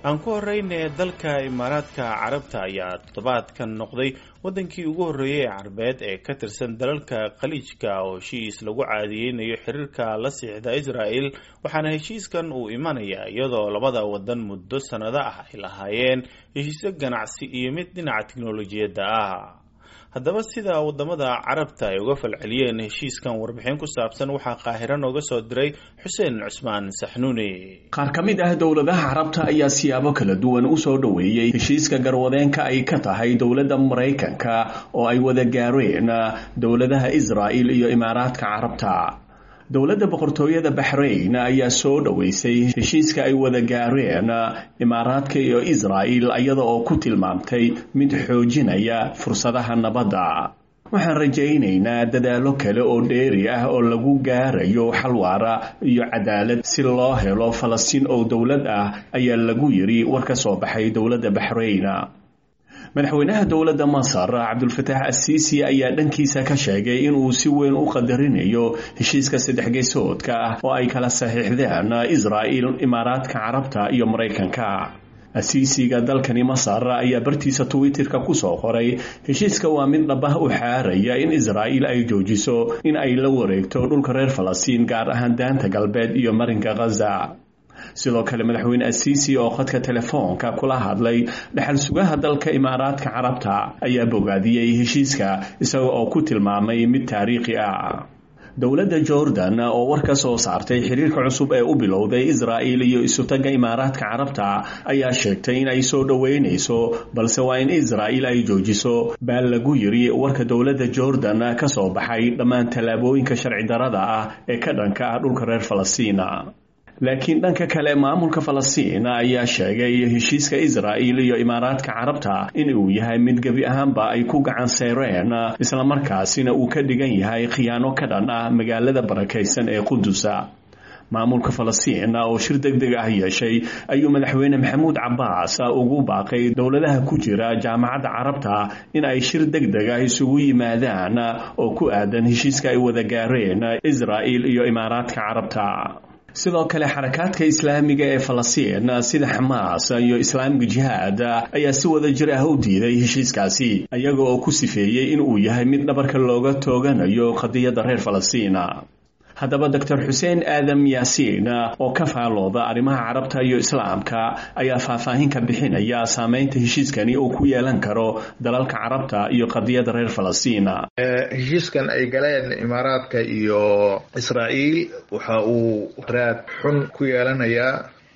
aan ku horeyne dalka imaaraadka carabta ayaa toddobaadkan noqday wadankii ugu horreeyay ee carbeed ee ka tirsan dalalka khaliijka oo heshiis lagu caadiyeynayo xiriirka la siixda israel waxaana heshiiskan uu imanayaa iyadoo labada wadan muddo sannado ah ay lahaayeen heshiisyo ganacsi iyo mid dhinaca tiknolojiyadda ah haddaba sida wadamada carabta ay uga falceliyeen heshiiskan warbixin ku saabsan waxaa qaahiro nooga soo diray xuseen cusmaan saxnuuni qaar ka mid ah dowladaha carabta ayaa siyaabo kala duwan u soo dhoweeyey heshiiska garwadeenka ay ka tahay dowladda maraykanka oo ay wada gaareen dowladaha israa'il iyo imaaraadka carabta dowladda boqortooyada baxrayn ayaa soo dhoweysay heshiiska ay wada gaareen imaaraadka iyo israa'il iyada oo ku tilmaamtay mid xoojinaya fursadaha nabadda waxaan rajaynaynaa dadaallo kale oo dheeri ah oo lagu gaarayo xalwaara iyo cadaalad si loo helo falastiin oo dowlad ah ayaa lagu yidhi war ka soo baxay dowladda baxrayn madaxweynaha dowladda masar cabdulfataax asiisi ayaa dhankiisa ka sheegay inuu si weyn u qadarinayo heshiiska saddex geesoodka ah oo ay kala saxiixdeen israa'il imaaraadka carabta iyo maraykanka asiisiga dalkani masar ayaa bartiisa twitterka kusoo qoray heshiiska waa mid dhabah u xaaraya in israa'il ay joojiso in ay la wareegto dhulka reer falastiin gaar ahaan daanta galbeed iyo marinka khaza sidoo kale madaxweyne asiisi oo khadka telefoonka kula hadlay dhexal sugaha dalka imaaraadka carabta ayaa bogaadiyey heshiiska isaga oo ku tilmaamay mid taariikhi ah dowladda jordan oo war ka soo saartay xiriirka cusub ee u bilowday israa'il iyo isutaga imaaraadka carabta ayaa sheegtay in ay soo dhoweynayso balse waa in israa'il ay joojiso baa lagu yiri warka dowladda jordan ka soo baxay dhammaan tallaabooyinka sharci darada ah ee ka dhanka ah dhulka reer falastiina laakiin dhanka kale maamulka falastiin ayaa sheegay heshiiska israa'il iyo imaaraadka carabta in uu yahay mid gebi ahaanba ay ku gacan seyreen islamarkaasina uu ka dhigan yahay khiyaano ka dhan ah magaalada barakaysan ee qudusa maamulka falastiin oo shir deg deg ah yeeshay ayuu madaxweyne maxamuud cabaas ugu baaqay dowladaha ku jira jaamacadda carabta in ay shir deg deg ah isugu yimaadaan oo ku aadan heshiiska ay wada gaareen israa'il iyo imaaraadka carabta sidoo kale xarakaadka islaamiga ee falastiin sida xamaas iyo islaamika jihaad ayaa si wada jir ah u diiday heshiiskaasi iyaga oo ku sifeeyey in uu yahay mid dhabarka looga tooganayo qadiyadda reer falastiin haddaba doctor xuseen aadam yaasiin oo ka faalooda arrimaha carabta iyo islaamka ayaa faahfaahin ka bixinaya saameynta heshiiskani uu ku yeelan karo dalalka carabta iyo qadiyadda reer falastiin heshiiskan ay galeen imaaraadka iyo israa'iil waxa uu raad xun ku yeelanayaa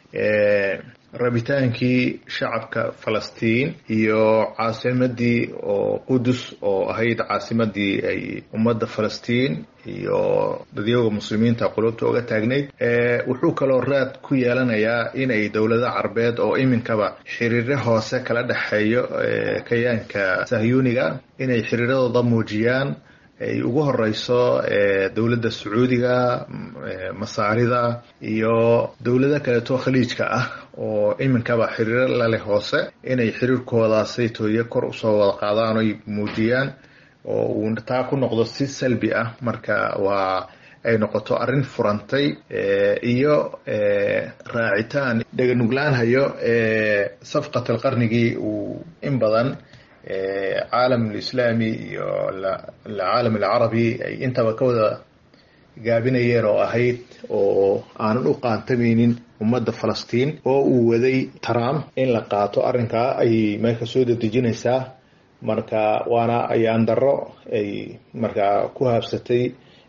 rabitaankii shacabka falastiin iyo caasimadii oo qudus oo ahayd caasimadii ay ummadda falastiin iyo dadyooga muslimiinta qulubta uga taagnayd wuxuu kaloo raad ku yeelanayaa inay dowlada carbeed oo iminkaba xiriiro hoose kala dhexeeyo kayaanka sahyuuniga inay xiriiradooda muujiyaan ay ugu horeyso dowladda sacuudiga masaarida iyo dowlado kaleeto khaliijka ah oo iminkaba xiriiro laleh hoose inay xiriirkoodaasay tooye kor usoo wada qaadaan oy muujiyaan oo uu taa ku noqdo si salbi ah marka waa ay noqoto arrin furantay iyo raacitaan dheganuglaanhayo safqatal qarnigii uu in badan caalam alislaami iyo caalam alcarabi ay intaba ka wada gaabinayeen oo ahayd oo aanan u qaantamaynin ummadda falastiin oo uu waday trump in la qaato arrinkaa ayay meelka soo dedejinaysaa marka waana ayaan darro ay markaa ku haabsatay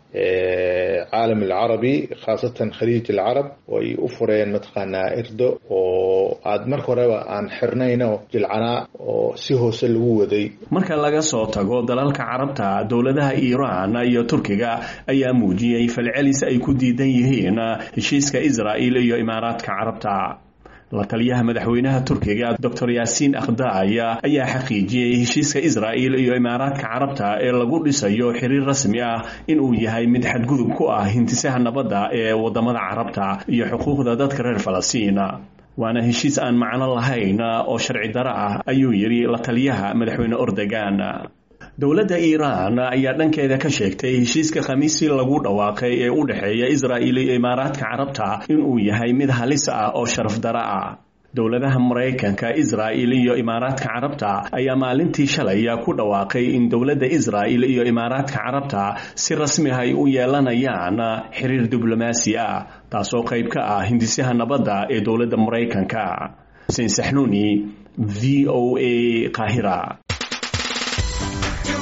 caalam alcarabi khaasatan khaliij alcarab oo ay u fureen mataqaanaa irdo oo aad marka horeba aan xirnayno jilcanaa oo si hoose lagu waday marka laga soo tago dalalka carabta dowladaha iiraan iyo turkiga ayaa muujiyey falcelis ay ku diidan yihiin heshiiska israa'il iyo imaaraadka carabta la taliyaha madaxweynaha turkiga doctor yaasiin akhdaaya ayaa xaqiijiyey heshiiska israa'il iyo imaaraadka carabta ee lagu dhisayo xiriir rasmi ah inuu yahay mid xadgudub ku ah hintisaha nabadda ee wadamada carabta iyo xuquuqda dadka reer falastiin waana heshiis aan macno lahayn oo sharci daro ah ayuu yidhi la taliyaha madaxweyne ordogan dowladda iiraan ayaa dhankeeda ka sheegtay heshiiska khamiisii lagu dhawaaqay ee u dhexeeya israa'il iyo imaaraadka carabta inuu yahay mid halis ah oo sharaf daro ah dowladaha maraykanka israa'il iyo imaaraadka carabta ayaa maalintii shalaya ku dhawaaqay in dowladda israa'il iyo imaaraadka carabta si rasmi ay u yeelanayaan xiriir diblomaasi ah taasoo qayb ka ah hindisaha nabadda ee dowladda maraykanka xuseen saxnuuni v o a qaahira